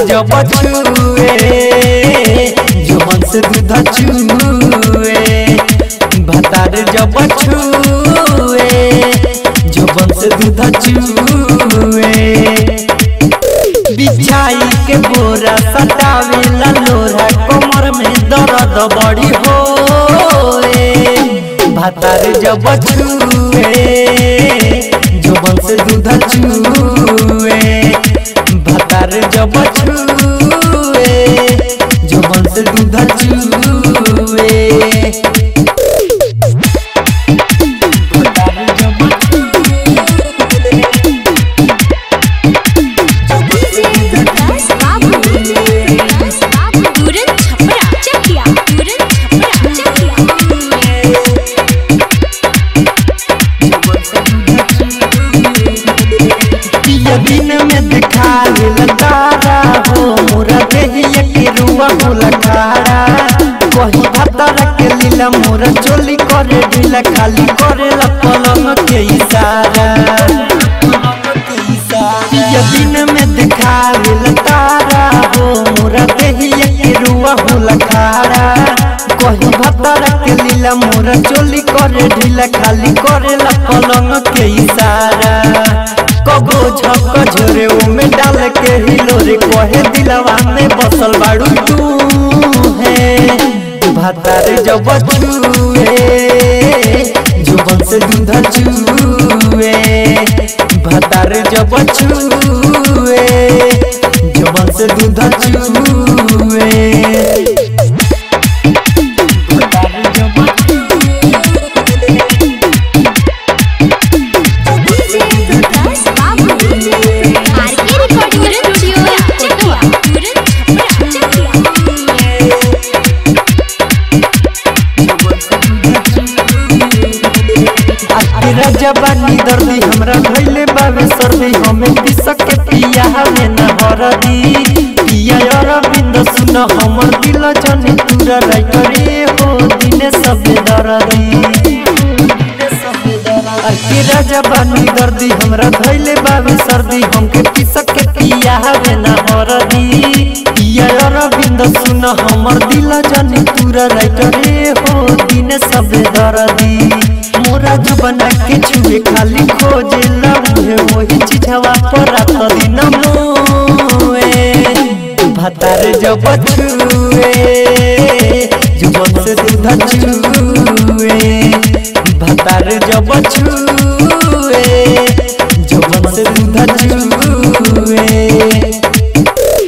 जब छुए जुबन से दूध चुए भतार जब छुए जुबन से दूध चुए बिछाई के बोरा सटावेला लोरा कमर में दर्द बड़ी होए भातार जब छुए जुबन से दूध चुए भातार जब छुए जुबन से दूध चुए भातार जब तुरंत छपरा चकिया तुरंत छपरा चकिया पिया दिन में दिखावे तारा हो मोरा देहिया के रुआ होला खाड़ा कही भतर के लीला मोरा चोली करे ढीला खाली करे ला पलंग के इशारा पिया दिन में दिखावे तारा हो मोरा देहिया के रुआ होला खाड़ा कही भतर के लीला मोरा चोली करे ढीला खाली करे ला पलंग के इशारा कबो झक झोरे में डाल के हिलोरे कहे दिलवा में बसल बाड़ू तू है भातार जब छुए जुबन से दूध चुए भातार जब छुए जुबन से दूध चुए भातार जब आरके रिकॉर्डिंग स्टूडियो चकिया तुरंत छपरा तेरा जबानी दर्दी हमरा भइले बाबे सर्दी हमें पिसक के पिया हमें न हरदी पिया अरविंद सुन हमर दिल जने पूरा राइटरे हो दिने सबे दर्दी तेरा जबानी दर्दी हमरा भइले बाबे सर्दी हमके पिसक के पिया हमें न हरदी पिया अरविंद सुन हमर दिल जने पूरा राइटरे हो दिने सबे दर्दी मोरा जो बना के छुए खाली खोजे लबे वही चिझवा पर रात दिन मोए भातार जब छुए जुबन से दूध चुए भातार जब छुए